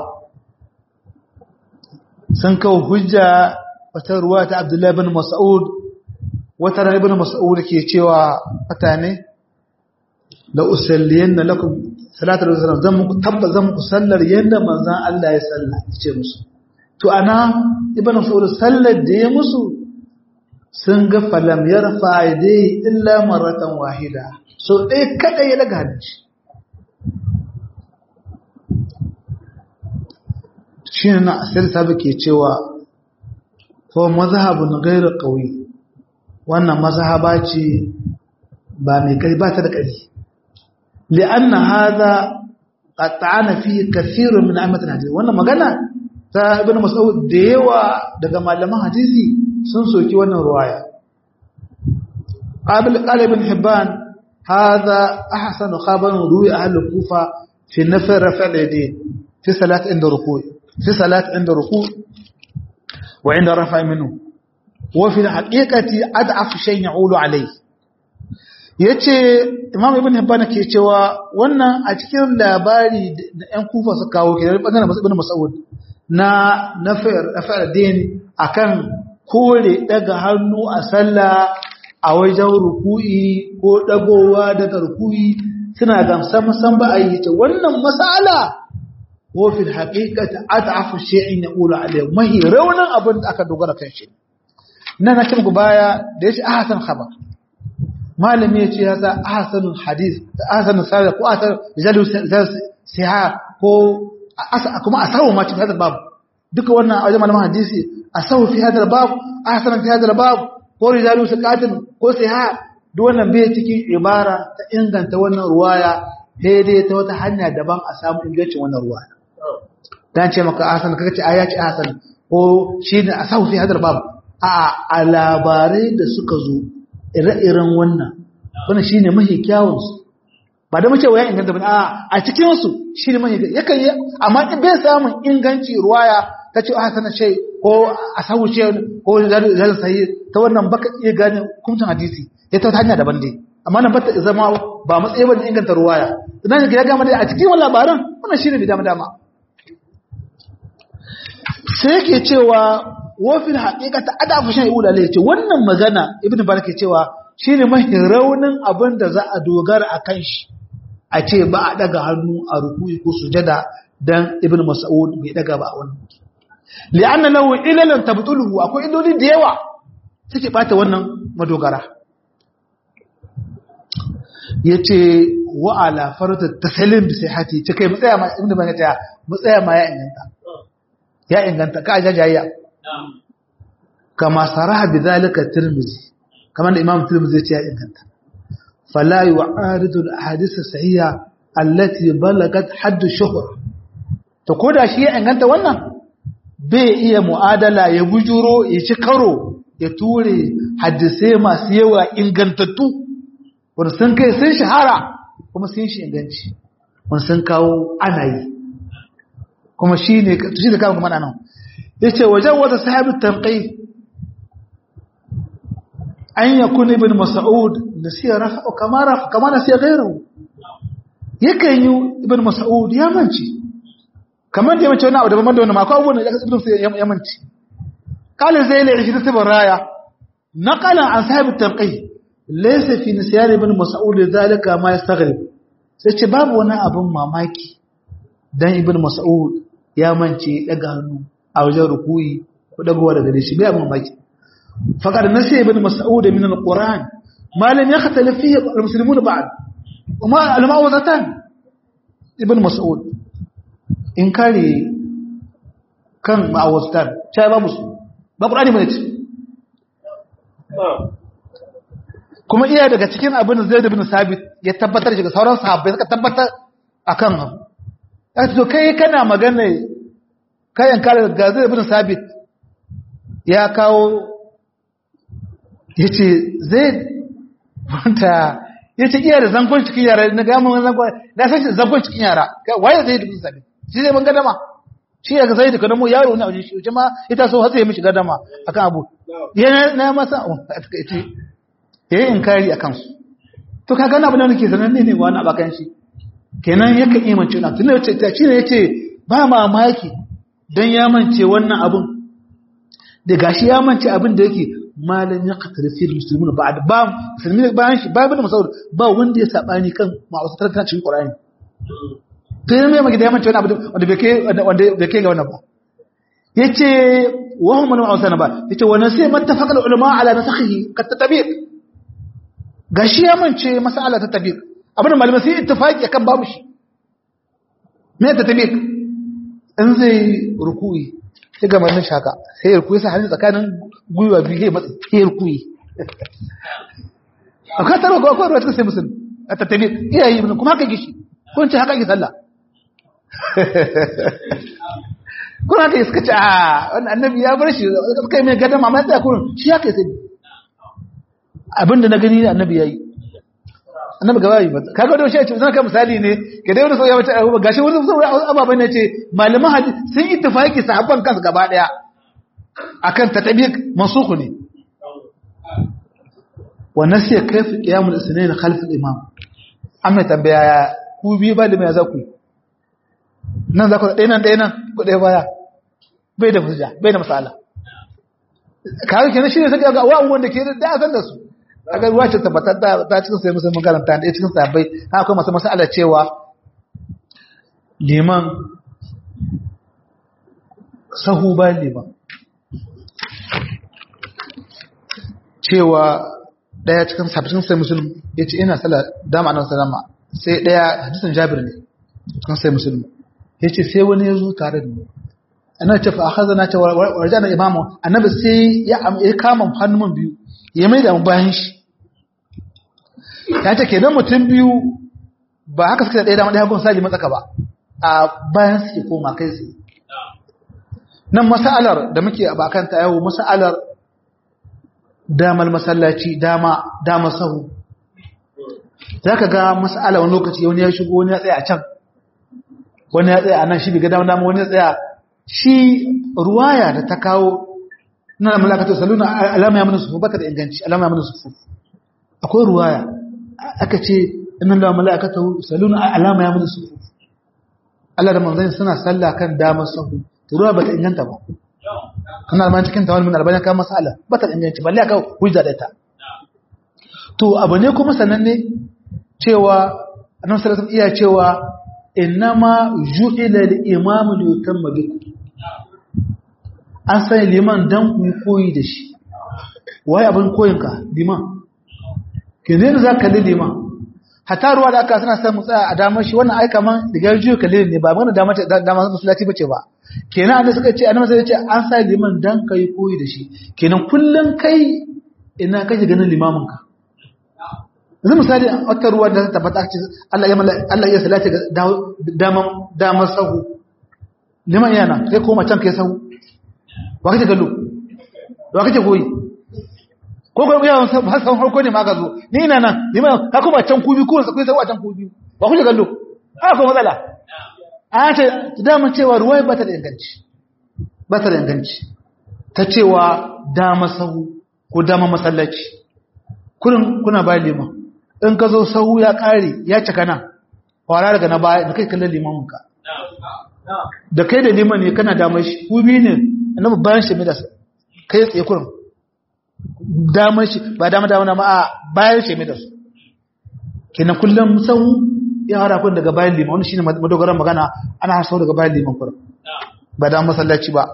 sun kawo hujja wata ruwa ta abdullahi bin mas'ud wata ran ibn mas'ud ke cewa mutane la usalliyan lakum salatu rasul zan muku tabba zan muku sallar yanda manzon Allah ya salla ce musu to ana ibn mas'ud sallar da ya musu sun ga falam yarfa yadayhi illa marratan wahida so ɗaya kaɗai ya daga hannunci shi ne na asir sabi ke cewa ko mazhabun gairar ƙauye wannan mazhaba ce ba mai kai ba ta da ƙari li'anna haza qatta'ana fi kathirun min amatin hadisi wannan magana ta ibn mas'ud da yawa daga malaman hadisi sun soki wannan ruwaya qabil qala ibn hibban هذا أحسن خبر روي أهل الكوفة في نفي رفع اليدين في صلاة عند ركوع في صلاة عند ركوع وعند رفع منه وفي الحقيقة أضعف شيء يعول عليه yace imam ibn hibban ke cewa wannan a cikin labari da ƴan kufa su kawo ke bangaren ibn mas'ud na nafir nafir din akan kore daga hannu a sallah a wajen ruku'i ko dagowa daga ruku'i suna gamsa musan ba a yi ta wannan masala ko fil haqiqati at'afu shay'in yaqulu alayhi mahi raunin abin da aka dogara kan shi nan na kin baya da yace ahsan khabar malami yace ya sa ahsanul hadith ahsanul sahih ko ahsan rijalu siha ko kuma asawu ma cikin hadal bab duka wannan a wajen malaman hadisi asawu fi hadal bab ahsan fi hadal bab ko rijalu sakatin ko siha duk wannan bai cikin ibara ta inganta wannan ruwaya daidai ta wata hanya daban a samu ingancin wannan ruwaya dan ce maka asan kaga ce aya ce asan ko shine asahu fi hadar bab a labarai da suka zo ire-iren wannan wannan shine mahi kyawun su ba da muke wayan inganta ba a a cikin su shine mahi yakan yi amma in bai samun inganci ruwaya ta ce asan ce ko asahu ce ko zalal sahih ta wannan baka iya gane hukuncin hadisi ya ta hanya daban dai amma nan bata zama ba matsayi ba inganta ruwaya idan ya gama dai a cikin wannan labaran wannan shine bi dama dama sai yake cewa wafin haƙiƙata ada fa shan iula lai ce wannan magana ibnu barak ke cewa shine mahi raunin abin da za a dogara a kan shi a ce ba a daga hannu a ruku'i ko sujada dan ibnu mas'ud bai daga ba a wannan li'anna lahu ilalan tabtuluhu akwai illoli da yawa suke bata wannan madogara yace wa ala farata tasalim bi sihhati ce kai mutsaya ma ibnu barak ta mutsaya ma ya inganta ya inganta ka jajayya kama saraha bidhalika tirmizi kamar da imam tirmizi ya ce ya inganta fala yu'aridu al-ahadith as-sahiha allati balagat hadd shuhr to koda shi ya inganta wannan bai iya mu'adala ya bujuro ya ci karo ya ture hadisai masu yawa ingantattu wanda sun kai sun shahara kuma sun shi inganci wanda sun kawo ana yi kuma shi ne shi da kawo kuma nan ya ce wajen wata sahabi tanƙai an ya kuna ibn mas'ud da siya rafa kama rafa kama na siya gairu yakan yi ibn mas'ud ya manci kamar da ya mace wani abu daban da wani mako abubuwan da ibn mas'ud ya manci kalin zai lai shi ta raya naqalan an sahabi tanƙai laysa fi nisyan ibn mas'ud zalika ma yastaghrib sai ce babu wani abin mamaki dan ibn mas'ud ya mance daga hannu a wajen rukuyi ko dagowa daga shi bai abin mamaki faqad nasi ibn mas'ud min al-quran ma lam yakhtalif fihi al-muslimun ba'd وما المعوذتان ابن مسعود in kare kan ma'awazatan ta ba musu ba ƙurani bane ce kuma iya daga cikin abin da zai da bin sabit ya tabbatar shi ga sauran sahabbai suka tabbatar a kan abu ya ce to kai kana magana kayan kare ga zai da bin sabit ya kawo ya ce zai wanta ya ce iya da zangon cikin yara na gamun zangon na san shi zangon cikin yara waye zai da bin sabit shi zai ban gadama shi ya zai da kadamo yaro na wajen shi ma ita so hatsa ya mishi gadama akan abu yana na masa a takaice ya yi inkari a kansu to ka gana abin da nake sanar ne wani abakan shi kenan ya kan imance na tun da ta shi ne ya ce ba mamaki don ya mance wannan abin da gashi ya mance abin da yake malam ya katar fi musulmi ba da ba musulmi bayan shi ba bin masaud ba wanda ya sabani kan ma'awasu tarkan cikin qur'ani to yana mai magana ya mance wani abu wanda bai kai wanda bai kai ga wannan ba yace wa hum man ma'awsana ba yace wa nasi mattafaqa ulama ala nasakhihi kat tatabiq gashi ya mance mas'ala ta tabiq abin malamai sai ittifaqi akan babu shi me ta tabiq in zai ruku'i sai ga mamin shaka sai ruku'i sai hannu tsakanin gwiwa biyu sai matsi sai ruku'i akwai tarwa ko akwai ruwa cikin sai musulmi a tattabiq iyayi kuma haka gishi ko ce haka ki sallah kuma haka suka ce a wannan annabi ya bar shi suka yi mai gadama mai tsaya kurin shi haka ya sani abinda na gani annabi ya yi annabi gaba yi ba kaga da shi ya ce zan ka misali ne ga dai wani sau ya wace abubuwa gashi wani sau ababen ne ce malaman hadisi sun yi tafaki sahabban kansu gaba daya akan tatabiq mansukhu ne wa nasiya kayfa qiyamul isnayn khalf al-imam amma tambaya ku biyu ba da mai za ku nan za ku ɗaya nan ɗaya nan ku ɗaya baya bai da hujja bai da masala kawai kenan shi ne sai ga wa'un wanda ke da san da su aka ruwa ce tabbatar da ta cikin sai musulmin karanta da cikin sabai akwai masu masala cewa liman sahu ba liman cewa daya cikin sabbin sai musulmi ya ce ina sala dama nan salama sai daya hadisin jabir ne kan sai musulmi ya ce sai wani ya zo tare da mu ana ce fa akhadha na ta warjana imamu annabi sai ya ya kama hannun biyu ya mai da bayan shi ya ce kenan mutum biyu ba haka suka daya dama daya gun saji matsaka ba a bayan suke koma kai sai nan mas'alar da muke a bakan ta yau mas'alar damar masallaci dama dama sahu za ka ga mas'ala wani lokaci wani ya shigo wani ya tsaya a can wani ya tsaya a nan shi biga dama dama wani ya tsaya shi ruwaya da ta kawo na malakatu saluna alama ya mana sufu bata da inganci alama ya mana sufu akwai ruwaya aka ce inna la malakatu saluna alama ya mana sufu Allah da manzon suna sallah kan dama sahu to ruwa bata inganta ba kana ma cikin tawal min albani kan masala bata inganci balle aka hujja da ita to abu ne kuma sananne cewa annabi sallallahu alaihi iya cewa innama ju'ila al-imam li yutamma bikum an sai liman dan ku koyi da shi wai abin koyin ka liman kene ne zaka li liman hatta ruwa da aka suna san mu tsaya a damar shi wannan ai kaman digar jiyo kalilin ne ba magana damar damar musulati bace ba kenan annabi suka ce annabi sai ya ce an sa liman dan kai koyi da shi kenan kullun kai ina kake ganin limamin ka yanzu misali wata ruwa da ta tabbata ce Allah ya Allah ya salati ga daman daman sahu liman yana kai koma can kai sahu wa kake gallo wa kake koyi ko ko yawan ba san farko ne ma ka zo ni ina nan liman ka kuma can kubi ko sai sahu a can kubi wa kake gallo a ko matsala a ce daman cewa ruwaya ba ta da inganci ba ta da inganci ta cewa dama sahu ko dama masallaci kurin kuna ba liman in ka zo sahu ya ƙare ya cika nan kwara daga na baya da kai kallon limaminka da kai da liman ne kana damar shi ku biyu ne annabi bayan shi da kai tsaye kurin damar shi ba dama dama na ma'a bayan shi mai da su kenan kullum sau ya hada kun daga bayan liman wani shine madogaran magana ana hasau daga bayan liman kurum ba da masallaci ba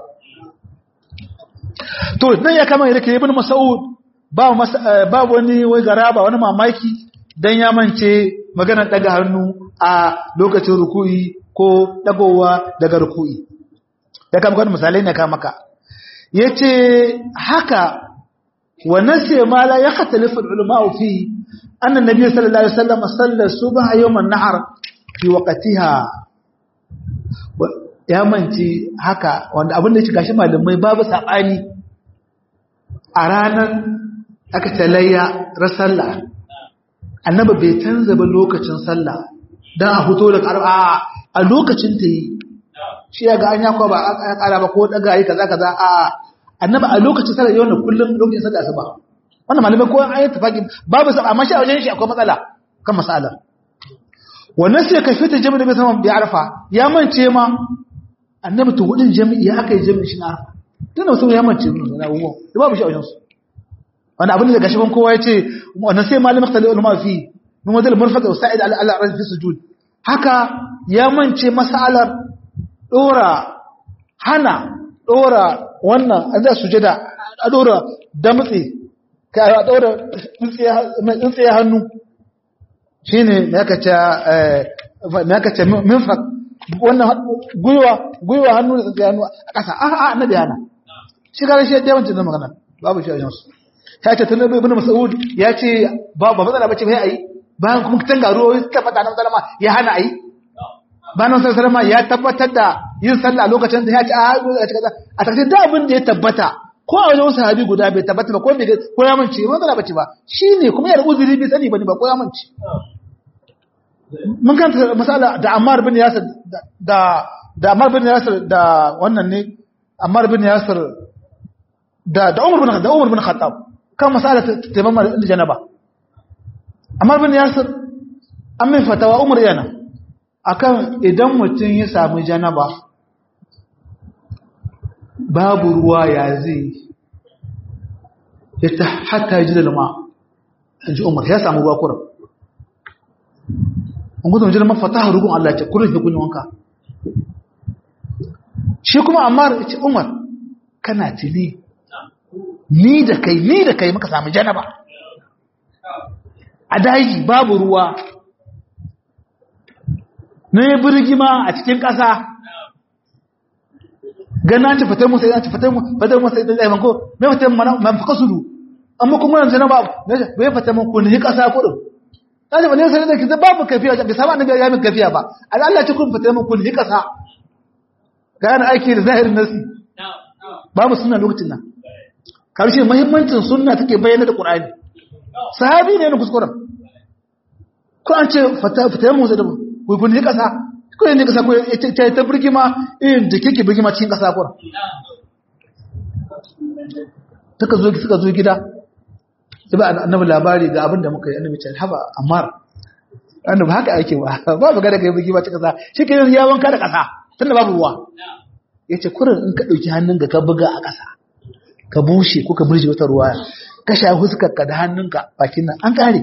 to nan ya kama yadda ke ibn mas'ud ba ba wani wai garaba wani mamaki dan ya mance maganar daga hannu a lokacin ruku'i ko dagowa daga ruku'i ya kama wani misalai ne ka maka yace haka wa nasiya ma la yakhtalifu al-ulama fi anna nabiy sallallahu alaihi wasallam salla subha yawm an-nahr fi waqtiha ya manci haka wanda abin da ya shiga shi malamai babu sabani a ranar aka talayya rasalla annabi bai canza ba lokacin sallah dan a fito da karba a lokacin ta yi shi ya ga an yakwa ba a kara ba ko daga yi kaza kaza a annabi a lokacin sallah yau na kullum lokacin sallah asuba wannan malamai ko an yi tafaki babu sa amma shi a wajen shi akwai matsala kan masalar wannan sai ka fita jami'a da bai sama bi arfa ya mance ma annabi to hudin jami'i ya aka yi jami'i shi na arfa tana wasu ya mance na abubuwan da babu shi a wajen su wanda abin da gashi ban kowa ya ce wannan sai malamin khali ulama fi min wadal murfaq wa sa'id ala ala fi sujud haka ya mance masalar dora hana dora wannan an da sujada a dora damtsi ka a dora tsintsiya hannu shine me aka ce me aka ce minfaq wannan gwiwa gwiwa hannu da tsintsiya hannu a ƙasa a a annabi hana shi ga shi da yawancin magana babu shi a yansu ya ce tun ibn mas'ud ya ce ba ba matsala bace bai ayi bayan kuma tan garuwa suka fata nan sallama ya hana ayi bayan nan sallama ya tabbatar da yin sallah a lokacin da ya ce a a takaice da abin da ya tabbata ko a wajen sahabi guda bai tabbata ba ko bai ko ya mance ba matsala bace ba shine kuma ya uzuri bai sani bane ba ko ya mance mun kanta masala da Ammar bin Yasir da da Ammar bin Yasir da wannan ne Ammar bin Yasir da da Umar bin da Umar bin Khattab kan masala taimama da janaba Ammar bin Yasir an mai fatawa Umar yana akan idan mutum ya samu janaba babu ruwa ya zai ya ta hatta ji da lama ji Umar ya samu ruwa kuran an gudun jirma fataha rugun Allah ce kurin ya kunyi wanka shi kuma Ammar ya ce Umar kana tili ni da kai ni da kai muka samu janaba a daji babu ruwa na yi birgima a cikin ƙasa gana ce fitar musa ya ce fitar musa ya zai manko mai fitar man faka sudu amma kuma yanzu na babu bai fitar man kun yi ƙasa kudin ta ce wani sanar da ki babu kafiya bai samu annabi ya min kafiya ba Allah ce kun fitar man kun yi ƙasa ga yana aiki da zahirin nasi babu suna lokacin nan karshe muhimmancin sunna take bayyana da Qur'ani sahabi ne na kuskuren ko an ce fata mu da ku kun ne kasa ko ne kasa ko ta ta birgima irin da kike birgima cikin kasa ko taka zo suka zo gida sai ba annabi labari ga abin da muka yi annabi ce haba ammar annabi haka ake ba babu ga da kai birgima cikin kasa shi ke ya wanka da kasa tunda babu ruwa yace kurin in ka dauki hannun ka buga a kasa ka bushe ko ka burje wata ruwa ka sha huskarka da hannunka bakin nan an kare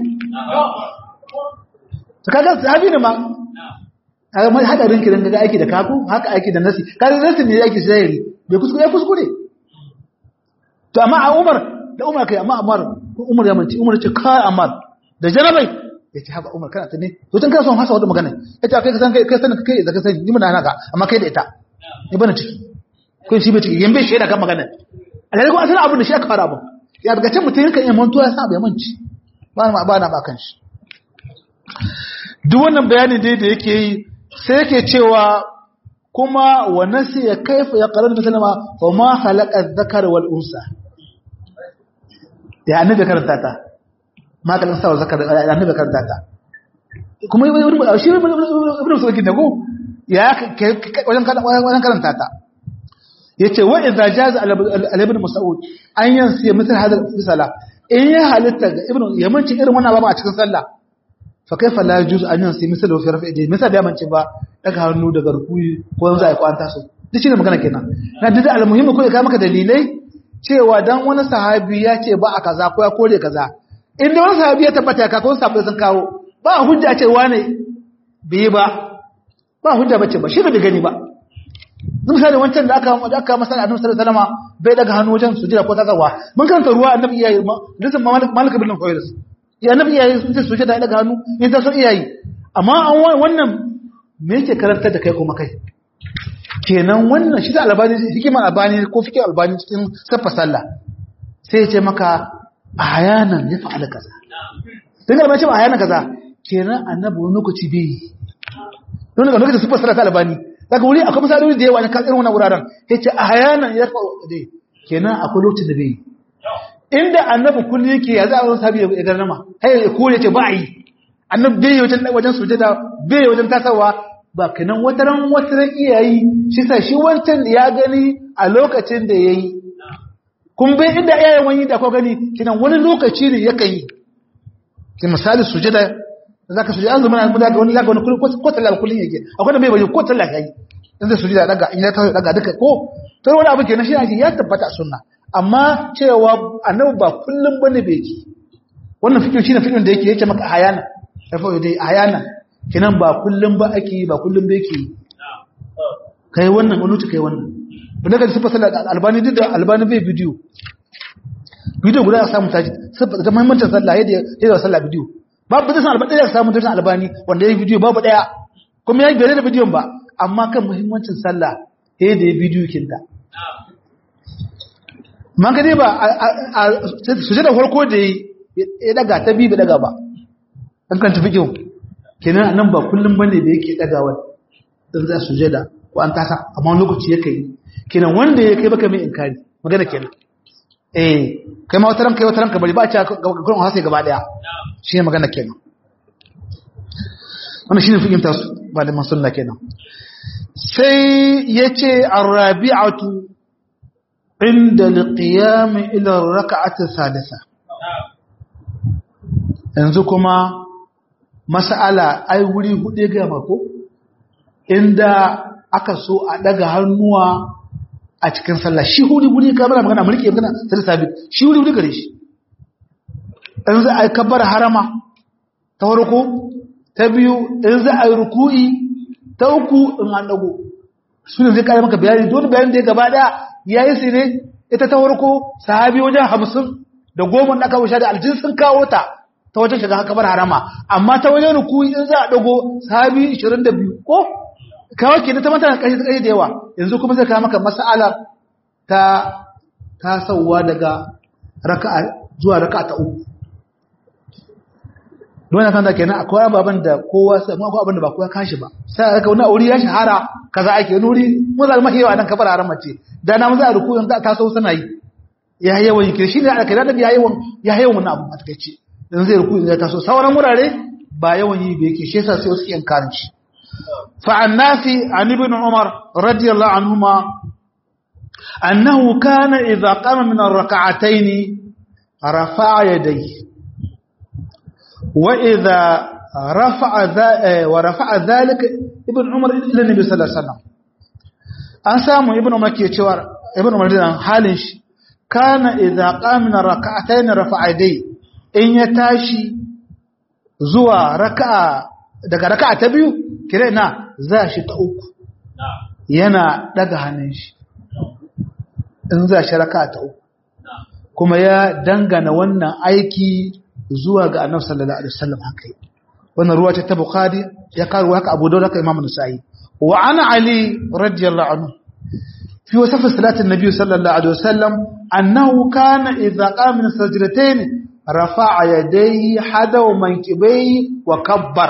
to kaga sahabi ne ma kaga mai hadarin kiran daga aiki da kaku haka aiki da nasi kaga nasi ne yake zahiri bai kuskure ya kuskure to amma a Umar da Umar kai amma Umar Umar ya manci Umar ce kai Umar da jarabai yace haba Umar kana ta ne to tun kana son hasa wata magana yace kai ka san kai kai sanin kai da ka sani ni mun naka amma kai da ita ni bana ciki kun shi bai ciki yambe shi da kan magana alhali ko asalin abin da shi aka fara abin ya daga can mutum yakan iya mantuwa ya sa bai manci ba na ba na ba kan shi duk wannan bayanin dai da yake yi sai yake cewa kuma wa nasi ya kaifa ya qarar musulma fa ma khalaqa dhakara wal unsa ya annabi karanta ta ma kalan sa zakar annabi karanta ta kuma ibn shi ibn sulkin da ko ya wajen karanta ta yace wa idza jaza al ibn mas'ud an yansi misal hada fi sala in ya halitta ga ibn yamanci irin wannan ba a cikin sallah fa kaifa la yajuz an yansi misal fi rafi idai misal da yamanci ba daga hannu daga rukuyi ko yanzu ai kwanta so duk shine magana kenan na duk al muhimmi ko ya maka dalilai cewa dan wani sahabi ya ce ba a kaza ko ya kore kaza inda wani sahabi ya tabbata ya kakon sahabbai sun kawo ba hujja ce wane bai ba ba hujja bace ba shi da bai gani ba misali wancan da aka da aka masa annabi sallallahu alaihi wasallam bai daga hannu wajen sujada ko tsawa mun karanta ruwa annabi iyayi lisan malik malik bin qawis ya annabi iyayi sun ce sujada ya daga hannu in ta so iyayi amma an wannan me yake karantar da kai kuma kai kenan wannan shi da albani hikimar albani ko fikin albani cikin safa sallah sai ya ce maka ayanan ya fa'ala kaza dan albani ce ayanan kaza kenan annabi wani lokaci bai don ga lokacin safa sallah ta albani daga wuri akwai misaloli da yawa ne kan irin wannan wuraren yace ayanan ya fa'ala dai kenan akwai lokacin da bai inda annabi kullu yake ya za a wani sabi ya garnama hay ya kore ce ba a yi annabi bai wajen wajen sujada bai wajen tasawa ba kanan wataran wataran iyayi shi sa shi wancan ya gani a lokacin da yayi kun bai inda iyayen wani da ko gani kinan wani lokaci ne yakan yi ki misali sujada zaka sujada an zama mun daga wani zaka wani kullun ko talaka kullun yake akwai da bai bai ko talaka yi in zai sujada daga in ya ta daga duka ko to wani abu kenan shi ne ya tabbata sunna amma cewa annabi ba kullun bane bai ki wannan fikin shine fikin da yake yake maka hayana tafi dai hayana kinan ba kullum ba ake ba kullum da yake kai wannan wani kai wannan bane ga sifa sallah albani duk da albani bai bidiyo bidiyo guda ya samu taji sifa da muhimmancin sallah yadda yadda sallah bidiyo babu da san albani ya samu da albani wanda yayi bidiyo babu daya kuma yayi gare da bidiyon ba amma kan muhimmancin sallah yadda yayi bidiyo kinta man ga dai ba sujada farko da ya daga ta bi ba daga ba an kan tafi kyau kenan nan ba kullum bane da yake dagawa in za su jada ko an tasa amma wani lokaci yake yi kenan wanda ya kai baka mai inkari magana kenan eh kai ma wataran kai wataran ka bari ba a ci gurin hasa gaba daya shi ne magana kenan wannan shine fahimta su malaman sunna kenan sai yace arabi'atu inda liqiyam ila rak'ati thalitha yanzu kuma mas'ala ai wuri hudu ga mako inda aka so a daga hannuwa a cikin sallah shi huri huri ka bana magana mulki magana sai sabit shi huri huri gare shi in za a yi kabbar harama ta farko ta biyu in za a yi ruku'i ta uku in an dago su ne zai kare maka bayani dole bayan da ya gaba daya ya yi su ne ita ta farko sahabi wajen hamsin da goma da aka wuce da aljin sun kawo ta ta wajen shiga haka bar harama amma ta wajen ruku'i in za a dago sahabi 22 ko kawo ke ta mata kashi ta kashi da yawa yanzu kuma zai kawo maka mas'alar ta tasowa daga raka'a zuwa raka'a ta uku don kan da kenan akwai ababen da kowa sai akwai abin da ba kowa kashi ba sai aka wani aure ya shahara kaza ake wani wuri mun zalma yawa nan kabar haram ce da na mun za a ruku in ta taso suna yi ya yawan yake shi ne aka da ya yawan ya yawan wannan abu a takeice dan zai ruku in ya taso sauran wurare ba yawan yi ba yake shi yasa sai wasu yan karanci fa annafi an ibn umar radiyallahu anhuma annahu kana idza qama min ar-rak'atayn rafa'a yadayhi وإذا رفع ورفع ذلك ابن عمر إلى النبي صلى الله عليه وسلم an samu ibn umar ke cewa ibn umar dan halin shi kana idza qamna rak'atayn rafa'a dai in ya tashi zuwa raka'a daga raka'a ta biyu kire na za shi ta uku yana daga hannun shi in za shi raka'a ta uku kuma ya dangana wannan aiki zuwa ga annabi sallallahu alaihi wasallam haka wannan ruwa ta bukhari ya karu haka abu dawud haka imam nasa'i wa ana ali radiyallahu anhu fi wasf salati an-nabi sallallahu alaihi wasallam annahu kana idha qama min sajdatayn rafa'a yadayhi hadaw mankibayhi wa kabbar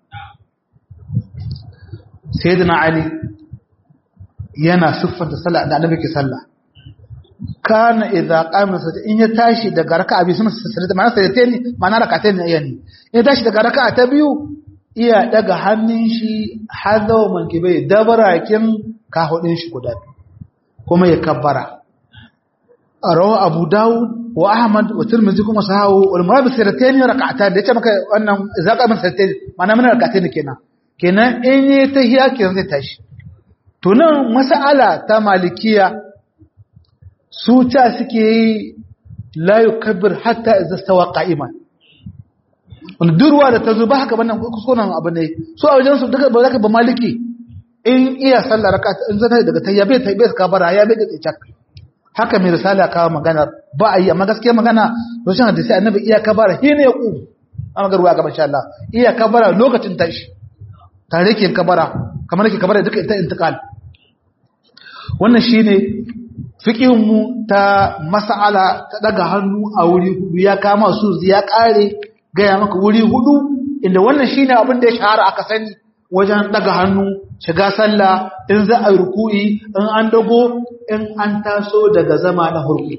sayyidina ali yana siffanta sallah da annabi ke sallah kana idza qama sajda in ya tashi daga raka'a bi sun sajda ma'ana sajda ne ma'ana rak'atayn ne yani in ya tashi daga raka'a ta biyu iya daga hannun shi hadaw mankibai dabarakin kahudin shi guda kuma ya kabbara arawa abu daud wa ahmad wa tirmidhi kuma sahawu wal murad sajdatayn rak'atan da yace maka wannan idza qama sajdatayn ma'ana mana rak'atayn kenan kenan in yi tahiya kenan zai tashi to nan mas'ala ta malikiya su ta suke yi la yukabbir hatta idza stawa qa'iman wanda durwa da ta zo ba haka wannan kuskuren abu ne so a wajen su duka ba zaka ba maliki in iya sallar raka in zaka daga tayya bai tayya ka bara ya bai da tsaka haka mai risala kawo magana ba a yi amma gaskiya magana rashin hadisi annabi iya kabara hine ya ku amma ga ruwa ga insha Allah iya kabara lokacin tashi tare ke kabara kamar ke kabara duka ita intiqal wannan shine fiqhin mu ta mas'ala ta daga hannu a wuri hudu ya kama su ya kare gaya maka wuri hudu inda wannan shine abin da ya shahara aka sani wajen daga hannu shiga sallah in za a ruku'i in an dago in an taso daga zama na hurku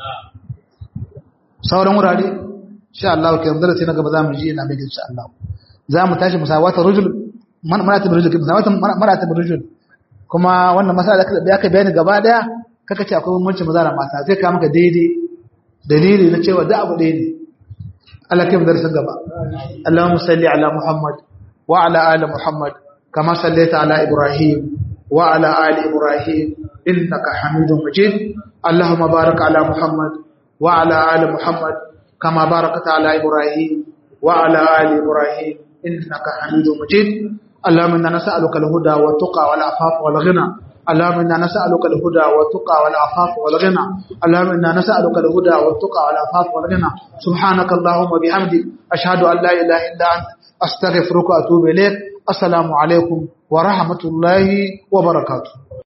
sauran wurare insha Allah ke yanzu sai na gaba za mu ji ina mai insha Allah za mu tashi musawata rujul marata rujul musawata marata rujul kuma wannan masala da aka bayani gaba daya kaka ce akwai bambancin maza da mata zai ka maka daidai dalili na cewa da abu ɗaya ne Allah kai darasin gaba Allahumma salli ala Muhammad wa ala ali Muhammad kama sallaita ala Ibrahim wa ala ali Ibrahim innaka Hamidum Majid Allahumma barik ala Muhammad wa ala ali Muhammad kama barakta ala Ibrahim wa ala ali Ibrahim innaka Hamidum Majid اللهم إنا نسألك الهدى والتقى والعفاف والغنى اللهم إنا نسألك الهدى والتقى والعفاف والغنى اللهم إنا نسألك الهدى والتقى والعفاف والغنى سبحانك اللهم وبحمدك أشهد أن لا إله إلا أنت أستغفرك وأتوب إليك السلام عليكم ورحمة الله وبركاته